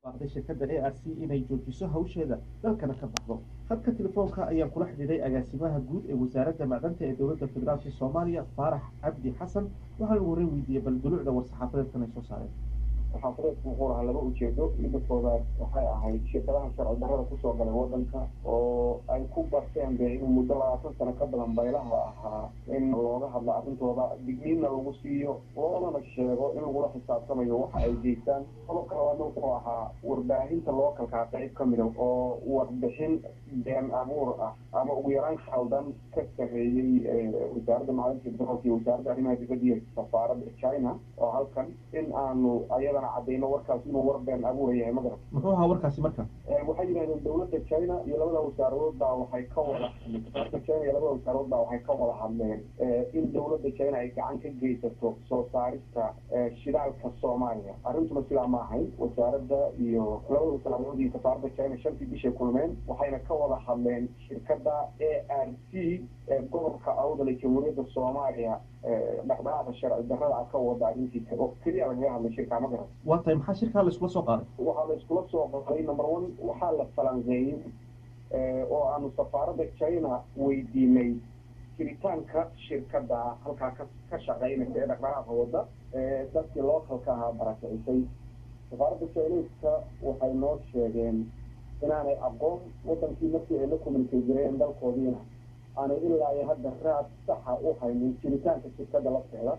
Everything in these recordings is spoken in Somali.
baaqday shirkadda a r c inay joojiso hawsheeda dalkana ka baxdo hadka telefoonka ayaan kula xidhiiday agaasimaha guud ee wasaaradda macdanta ee dowladda federaalka soomaaliya faarax cabdi xasan waxaan ugu horreyn weydiiyey bal dulucda war-saxaafadeedkan ay soo saareen saxaafadeedku wuxuu lahaa laba ujeedo midda koowaad waxay ahayd shirkadaha sharci darrada kusoo galay waddanka oo ay ku barteen be inuu muddo labaatan sano ka badan baylaha ahaa in looga hadlo arrintooda digniinna lagu siiyo loodana sheego in lagula xisaabtamayo waxa ay geystaan qodobka labaadna wuxuu ahaa warbaahinta lookalkaa qayb ka mida oo warbixin been abuur ah ama ugu yaraan khaldan ka sameeyey wasaaradda macdinta batroolka iyo wasaaradda arrimaha dibadda iyo safaaradda china oo halkan in aanu ayadana cadayno warkaas inuu war been abuur yahay magarat muxuu ahaa warkaasi marka waxay yidhahdeen dowladda china iyo labada wasaarood baa waxay ka wada dowladda china iyo labada wasaarood baa waxay ka wada hadleen in dowladda china ay gacan ka geysato soo saarista shidaalka soomaaliya arrintuna sidaa ma ahayn wasaaradda iyo labada wasaarood iyo safaaradda china shantii bishay kulmeen waxayna ka wada hadleen shirkadda a r c ee gobolka awdal ee jamhuuriyadda soomaaliya dhaqdhaqaaqa sharci darrada ka wada arrintiisa oo keliya lagaga hadlay shirkaa ma garan waa tahay maxaa shirkaa la iskula soo qaaday waxaa la iskula soo qaaday number one waxaa la falanqeeyey oo aanu safaaradda china weydiinay jiritaanka shirkadda halkaa ka ka shaqeynaysa ee dhaqdhaqaaqa wadda dadkii lookalka ahaa barakicisay safaaradda chineska waxay noo sheegeen inaanay aqoon wadankii markii ay la communicate jireen dalkoodiina aanay ilaa iyo hadda raad saxa u haynin jiritaanka shirkadda lafteeda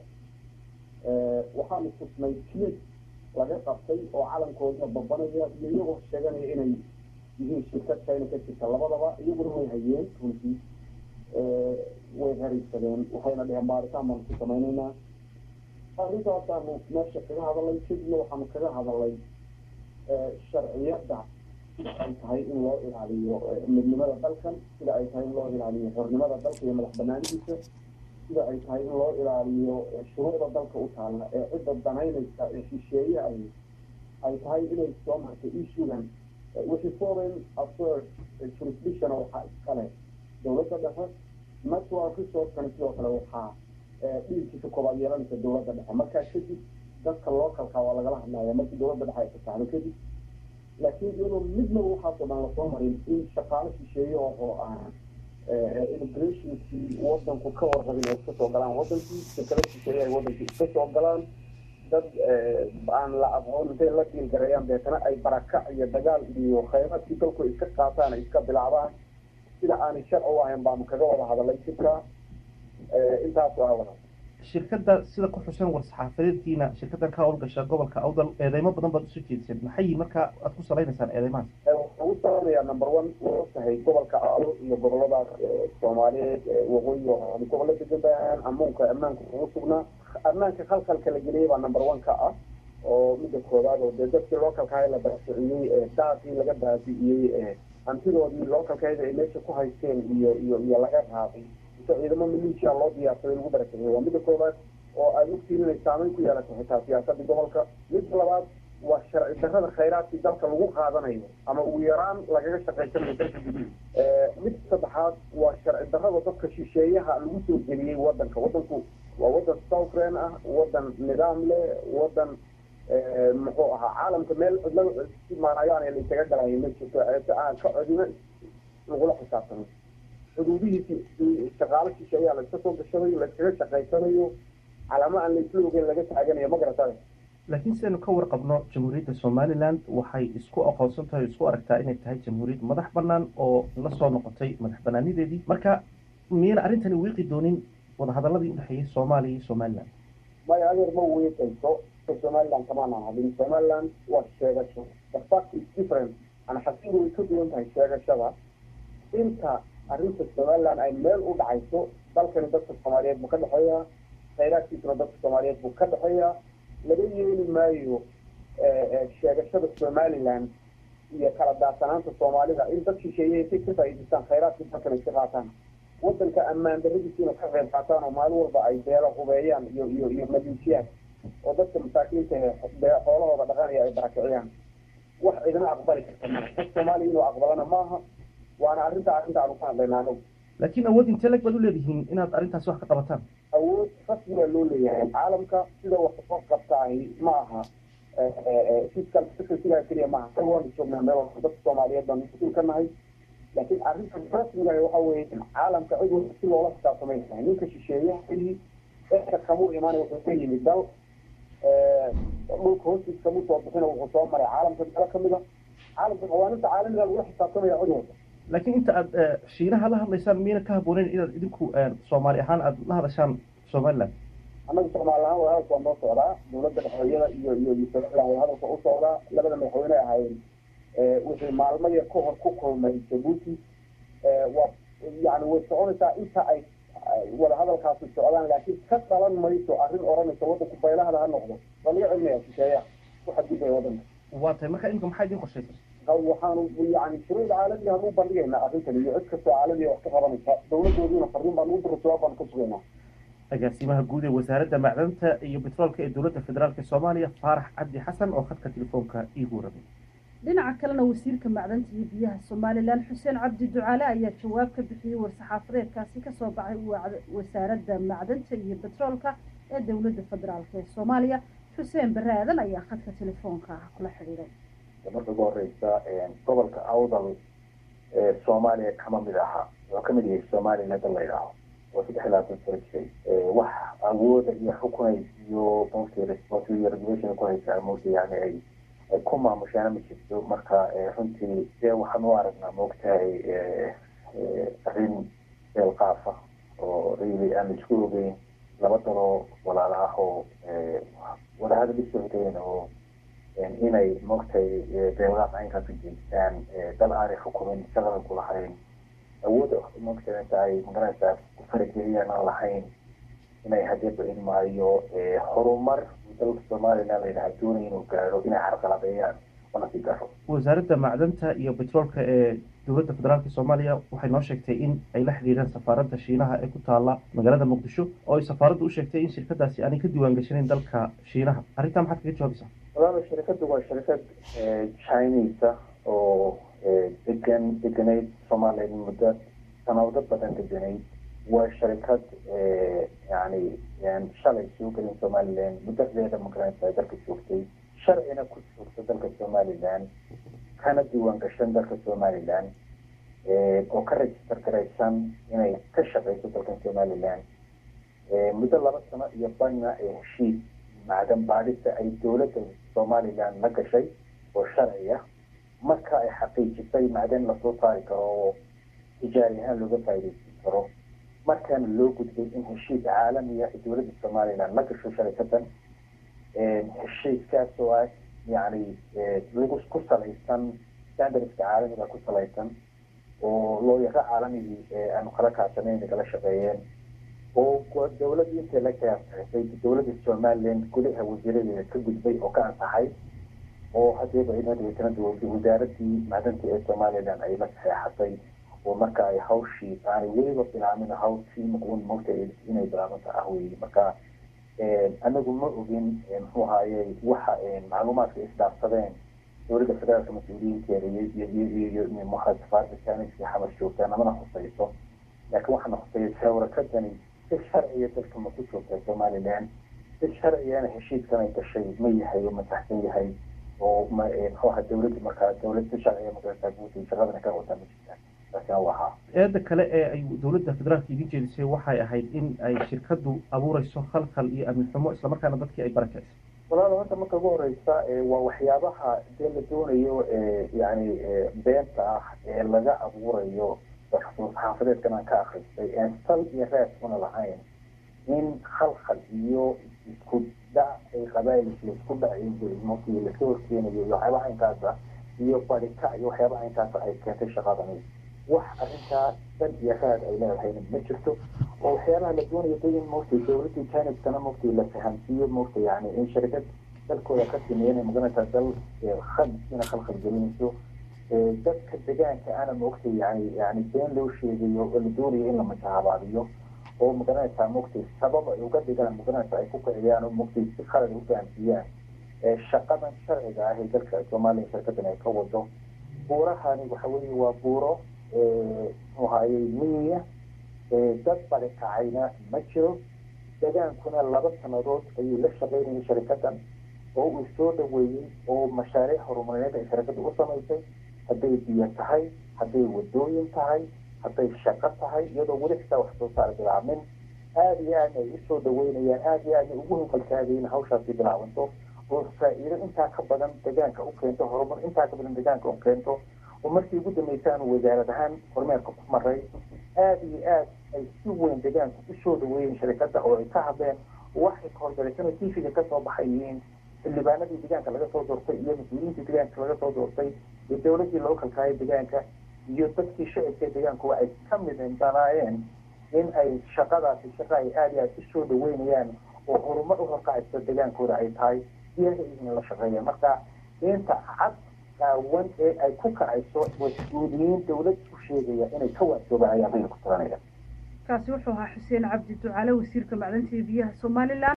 waxaanu tusnay clip laga qabtay oo calankooda babanaya iyo iyagoo sheeganaya inay yihiin shirkad china ka jirta labadaba iyaguna way hayeen runtii way hariibsadeen waxayna dheheen baaritaan baanu ku samaynaynaa arrintaasaanu meesha kaga hadalay kadibna waxaanu kaga hadalay sharciyadda sida ay tahay in loo ilaaliyo midnimada dalkan sida ay tahay in loo ilaaliyo xornimada dalka iyo madax banaanidiisa sida ay tahay in loo ilaaliyo shuruucda dalka u taalla ee cidda danaynaysa ee shisheeye ay ay tahay inay soo martay issugan wixii foreign affairs jurisdiction waxaa iskale dowladda dhexe natural resourcekana sidoo kale waxaa dhiilkiisa koobaad yeelanaysa dowladda dhexe markaa kadib dadka localka waa lagala hadlaya markii dowladda dhexe ay fasaxdo kadib laakiin iyadoo midnaba waxaasoo dhan lasoo marin in shaqaale shisheeye oo aan immigrationkii wadanku ka warrabin ay iska soo galaan wadankii shirkado shisheeye ay wadankii iska soo galaan dad aan la aqoon intay la diilgareeyaan deetana ay barakac iyo dagaal iyo khayraadkii dalku iska qaataan ay iska bilaabaan sida aanay sharci u ahayn baanu kaga wada hadalay jirka intaasoo ah wada shirkadda sida ku xusan war-saxaafadeedkiina shirkaddan ka howlgasha gobolka awdal eedeymo badan baad usoo jeediseen maxay markaa aad ku salaynaysaan eedeymahaas waxaan u saleynayaa number one waa tahay gobolka awdal iyo goboladaas soomaaliyeed waqooyi gobollo degan baan ammuunka ammaanka ugu sugnaa ammaanka khalkhalka la geliyay baa number one ka ah oo midda koowaad oo dee dadkii localkaha la baasiciyey daaqii laga baabi'iyey hantidoodii localkayda ay meesha ku haysteen iyo iyo iyo laga raabay ciidamo maleeshiya loo diyaarsaday lagu barakiciyey waa midda koowaad oo ay ogtiin inay saameyn ku yeelato xitaa siyaasadda gobolka midda labaad waa sharci darrada khayraadkii dalka lagu qaadanayo ama ugu yaraan lagaga shaqaysanayo dalka gudihiisa mid saddexaad waa sharci darrada dadka shisheeyaha lagu soo geliyey wadanka wadanku waa wadan southran ah wadan nidaam leh wadan muxuu ahaa caalamka meel cidlada maanayaan la isaga galayo ma jirto aan ka codina lagula xisaabtamo xuduudihiisi shaqaalo shisheeyaa la iska soo gashanayo la iskaga shaqaysanayo calaamo aan la isla ogeyn laga taaganayo ma garataay laakiin sidaynu ka warqabno jamhuuriyadda somaliland waxay isku aqoonsan tahay o isku aragtaa inay tahay jamhuuriyad madax banaan oo la soo noqotay madax banaanideedii marka miyayna arrintani wiiqi doonin wadahadaladii udhexeeyey soomaaliya iyo somaliland maya adeer ma wiiqayso somaliland kamaanaan hadin somaliland waa sheegasho the fact is different ana xasiidu way ka duwan tahay sheegashada inta arrinta somaliland ay meel u dhacayso dalkani dadka soomaaliyeed buu ka dhexeeyaa khayraadkiisuna dadka soomaaliyeed buu ka dhexeeyaa laga yeeli maayo sheegashada somaliland iyo kala daadsanaanta soomaalida in dad shisheeye intay ka faa'iidaystaan khayraadkii dalkan ay ka qaataan wadanka ammaan darradiisiina ka qayb qaataan oo maalin walba ay beelo hubeeyaan iyo iyo iyo maleeshiyaan oo dadka masaakiinta xoolahooda dhaqanaya ay barakiciyaan wax cidina aqbali karta maa dad soomaaliya inuu aqbalana maaha waana arrinta arrinta aanu ka hadlaynaa anagu laakiin awood intee leg baad u leedihiin inaad arrintaasi wax ka qabataan awood rasmiga loo leeyahay caalamka sida wax soo qabtaahi ma aha fiscal secretaryga keliya maaha kan waanu joognaa meel walba dadka soomaaliyeed baan mas-uul ka nahay laakiin arrintan rasmiga waxa weeye in caalamka cid walba si loola xisaabtamay tahay ninka shisheeye xilli dadka kamuu imaanay wuxuu ka yimid dal dhulka hoostiisa kamuu soo bixina wuxuu soo maray caalamka dalo kamid a caalamka qawaaninta caalamiga lagula xisaabtamaya cid walba laakiin inta aad shiinaha la hadlaysaan miyna ka habbooneyn inaad idinku soomaali ahaan aad la hadashaan somaliland annaga soomaali ahaan wadahadalka waa noo socdaa dowladda dhexooyada iyo iyo iyo somaliland wadahadalka u socdaa labada madaxweyne ahaayeen wixii maalmo yar ka hor ku kulmay jabuuti waa yani way soconaysaa inta ay wadahadalkaasi socdaan laakiin ka dhalan mayso arrin odhanaysa waddanku baylahada ha noqdo waa laga celinaya shisheeyaha ku xadgudbaya waddanka waa tahay marka imika maxaa idin qorshaysan waxaanu yani shuruucda caalamiga hanu bandhigaynaa arrintan iyo cid kastoo caalamiga wax ka qabanaysa dowladoodiina farriin baan ugu diro jawaab baan ka sugaynaa agaasimaha guud ee wasaaradda macdanta iyo betroolka ee dowladda federaalk soomaaliya faarax cabdi xasan oo khadka telefoonka iigu rabay dhinaca kalena wasiirka macdanta iyo biyaha somalilan xuseen cabdi ducaale ayaa jawaab ka bixiyey war-saxaafadeedkaasi kasoo baxay wasaaradda macdanta iyo betroolka ee dowladda federaalk ee soomaaliya xuseen bare aadan ayaa khadka telefoonka kula xidhiiray marka ugu horeysa gobolka awdal ee soomaaliya kama mid aha wuxuu kamid yahay somaliland la yidhaaho oo saddex iyo labaatan sano jiray wax awooda iyo xukunays iyo mostly responsibility iyo regulation ku haysaa mostly yani ay ay ku maamushaana ma jirto marka runtii dee waxaan u aragnaa maogtahay arrin beel qaafa oo really aan isku ogeyn laba daloo walaalo ah oo wadahadal isocdeen oo inay maogtahay beelqaaf aynkaas u jeestaan dal aanay xukumin shaqadan ku lahayn awood maogtahay inta ay magaranaysaa ku farageliyaan aan lahayn inay hadeeba ilmaayo horumar dalka somaliland layidhaha doonaya inuu gaadho inay carqaladeeyaan oo nasi garo wasaaradda macdanta iyo betroolka ee dowladda federaalk soomaaliya waxay noo sheegtay in ay la xidhiireen safaaradda shiinaha ee ku taala magaalada muqdisho oo ay safaaraddu u sheegtay in shirkadaasi aanay ka diiwaan gashanayn dalka shiinaha arrintaa maxaad kaga jawaabaysaa walaalo shirkaddu waa shirkad chinesa oo degan deganayd somaliland muddo sanado badan deganayd waa sharikad yani shalay soo gelin somaliland muddadeeda magaranaysa dalka joogtay sharcina ku joogta dalka somaliland kana diiwaan gashan dalka somaliland oo ka register garaysan inay ka shaqeyso dalkan somaliland muddo laba sano iyo bana ee heshiis macdan baadhista ay dowladda somaliland la gashay oo sharciya marka ay xaqiijisay macdan lasoo saari karo oo tijaari ahaan looga faaideysan karo markaana loo gudbay in heshiis caalamiya ay dowladda somaliland la gasho sharikadan heshiiskaas oo ah yani lagu ku salaysan standardska caalamiga ku salaysan oo looyaro caalamigii aanu kala kaasanayn nagala shaqeeyeen oo dowladda intay la kaasixisay dowladda somaliland gudaha wasiiradeeda ka gudbay oo ka ansaxay oo hadeeba inadweetana wasaaradii macdanta ee somaliland ay la saxeexatay oo marka ay hawshii aanay weliba bilaamin hawshii un mogta inay bilaabanta ah wey marka anagu ma ogin muxuu ahaaye waxa macluumaadka isdhaafsadeen dowladda federaalka mas-uuliyiinteeda iyo muxaa safaarada janiska xamar joogtaa namana husayso laakiin waxaana husayay sawrakadani si sharciya dalka ma ku joogtaa somaliland si sharciyana heshiiskan ay gashay ma yahay oo ma saxsan yahay oo ma muxuu ahaa dowladda markaa dowlad si sharciya magarata guutay shaqadana ka wadaa ma jirtaa taasina waa haa eedda kale ee ay dowladda federaalka idin jeedisay waxay ahayd in ay shirkaddu abuureyso khalkhal iyo amni xumo islamarkaana dadkii ay barakeysay walaal horta marka ugu horeysa waa waxyaabaha dee la doonayo yani beenta ah ee laga abuurayo xaafadeedkan aan ka akristay een sal iyo raas una lahayn in khalkhal iyo isku dhac ay qabaayilka isku dhacayo lasoo horkeenayo iyo waxyaabaha inkaasa iyo barika iyo waxyaabaha inkaasa ay keentay shaqadani wax arrintaa dal iyo raad ay leedahayna ma jirto oo waxyaabaha la doonayo de in mogtay dowladda janibkana mogtay la fahamsiiyo mogtay yani in sharikad dalkooda ka sameeyanay maganaysaa dal khamsiina khalkhal gelinayso dadka degaanka ana mogtay yani yani been loo sheegayo oo la doonayo in la majahaabaadiyo oo magaranaysaa mogtay sabab ay uga dhigaan magaranaysa ay ku kiciyaan oo mogtay si khalad u fahamsiiyaan shaqadan sharciga ah ee dalka soomaaliya shirkadan ay ka wado buurahani waxa weeye waa buuro muxuu ahayey miyiya dad barikacayna ma jiro degaankuna laba sanadood ayuu la shaqeynayay sharikadan oo uu soo dhaweeyey oo mashaariic horumarineed ay shirkadda u samaysay hadday biyo tahay hadday wadooyin tahay hadday shaqo tahay iyadoo weli xitaa wax soo saar bilaabmin aada iyo aadna ay usoo dhaweynayaan aada iyo aadna ugu hunqaltaagayin hawshaasi bilaabanto oo faa-iido intaa ka badan deegaanka u keento horumar intaa ka badan deegaanka u keento oo markii ugu dambeysaan wasaarad ahaan kormeerka ku maray aada iyo aad ay si weyn deegaanka usoo dhaweeyeen shirkadda oo ay ka hadleen waxay kahorgalaysana tifiga kasoo baxayihiin xildhibaanadii deegaanka laga soo doortay iyo mas-uuliyiintii deegaanka laga soo doortay iyo dowladdii loo kalkaayay deegaanka iyo dadkii shacibka deegaanka waa ay ka midandanaayeen in ay shaqadaasi shaqa ay aada iyo aada usoo dhaweynayaan oo horumar u horkacaysa deegaankooda ay tahay iyaga idin la shaqeeya marka inta cad qaawan ee ay ku kacayso mas-uuliyiin dowlad u sheegaya inay ka waajoogaan ayaa bayna ku taganaya kaasi wuxuu ahaa xuseen cabdi ducaale wasiirka macdanta iyo biyaha somalilan